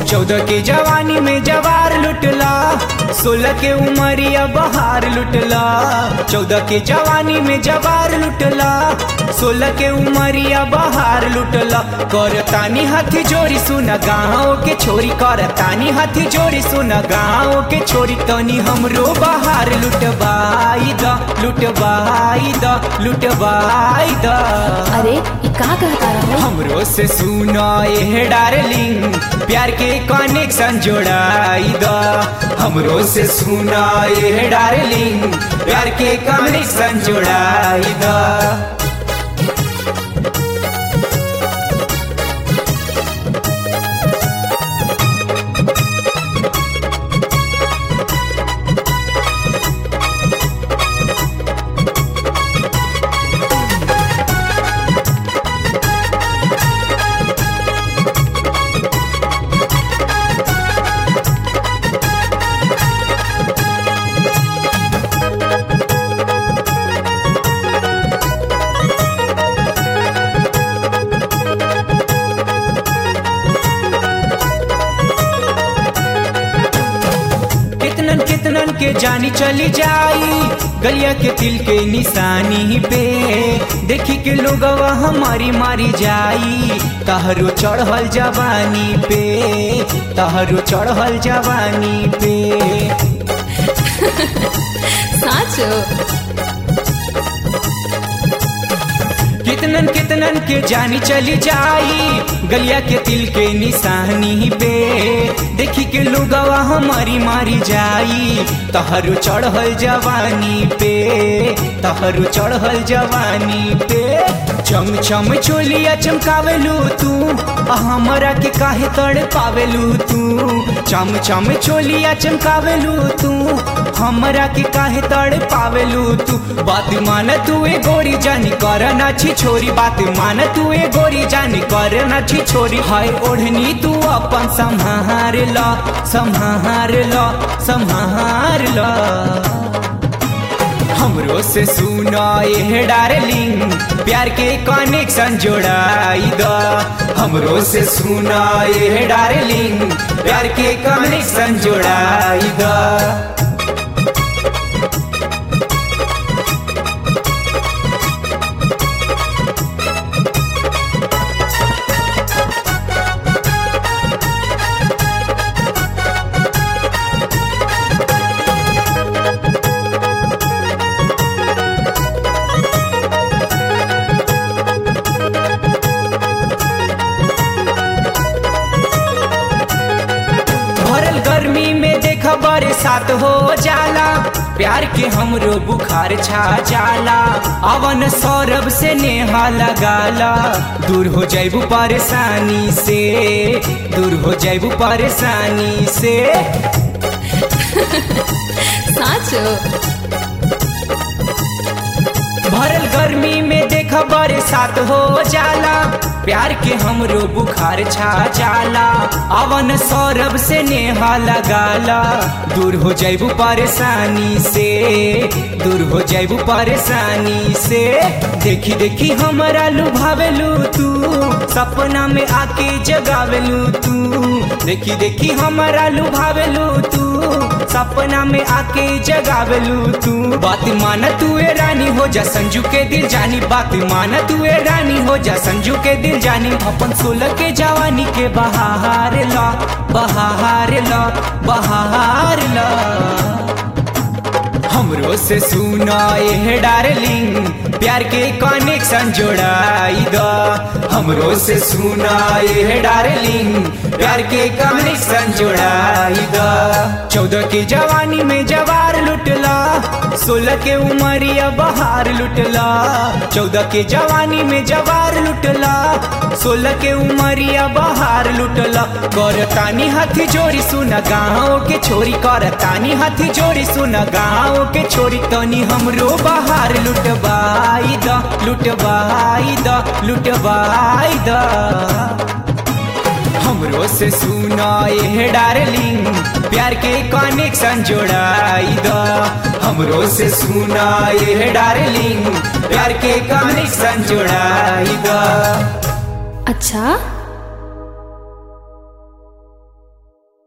चौदह के जवानी में जवार लुटला सोलह के उमरिया बहार लुटला चौदह के जवानी में जवार लुटला सोलह के उमरिया बहार लुटला कर तानी हाथी जोड़ी सुन गाँव के छोरी कर तानी हाथी जोड़ी सुन गाँव के छोरी तनी हमरो बहार लुटबाई द लुटबाई द लुटबाई द अरे ये का कहता रहा हमरो से सुना ये डार्लिंग प्यार के कनेक्शन जोड़ाई द हमरो से सुना ये डार्लिंग प्यार के कनेक्शन जोड़ाई द कितनन कितनन के जानी चली जाई गलिया के तिल के निशानी पे देखी के लोगवा हमारी मारी जाई तहरो चढ़ल जवानी पे तहरो चढ़ल जवानी पे साचो कितनन कितनन के जानी चली जाई गलिया के तिल के निशानी पे देखी के लोगवा हमारी मारी जाई तहरु चढ़ल जवानी पे तहरु चढ़ल जवानी पे चम चम चोलिया चमकावेलू तू आ हमरा के काहे तड़ पावेलू तू चम चम चोलिया चमकावेलू तू हमरा के काहे तड़ पावेलू तू बात मान तू ए गोरी जानी कर ना छी छोरी बात मान तू ए गोरी जानी कर ना छी छोरी हाय ओढ़नी तू अपन संहार ला संहार ला संहार ला हमरो से सुना ये डार्लिंग प्यार के कनेक्शन जोड़ाई द हमरो से सुना ये डार्लिंग प्यार के कनेक्शन जोड़ाई द भरल गर्मी में देख बरसात हो जाला प्यार के हमरो बुखार छा जाला अवन सौरभ से नेहा लगाला दूर हो जाइबू परेशानी से दूर हो जाइबू परेशानी से साचो भरल गर्मी में देख बरसात हो जाला प्यार के हमरो बुखार छा जाला अवन सौरभ से नेहा लगाला दूर हो जाइबू परेशानी से दूर हो जाइबू परेशानी से देखी देखी हमरा लुभावेलू तू सपना में आके जगावेलू तू देखी देखी हमरा लुभावेलू तू सपना में आके जगावेलू तू बात मान तू ए रानी हो जा संजू के दिल जानी बात मान तू ए रानी हो जा संजू के दिल जानी अपन सोलह के जवानी के बहार ला बहार ला बहार ला हमरो से सुना ये डार्लिंग प्यार के कनेक्शन जोड़ाई द हमरो से सुना ये डार्लिंग प्यार के कनेक्शन जोड़ाई द चौदह के जवानी में जवार लुटला सोलह के उमरिया बहार लुटला चौदह के जवानी में जवार लुटला सोलह के उमरिया बहार लुटला कर तानी हाथी जोड़ी सुन गाँव के छोरी कर तानी हाथी जोड़ी सुन गाँव के छोरी तनी हमरो बहार लुटबाई द लुटबाई द लुटबाई द हमरो से सुना ये डार्लिंग प्यार के कनेक्शन जोड़ाई द हमरो से सुना ये डार्लिंग प्यार के कनेक्शन जोड़ाई द अच्छा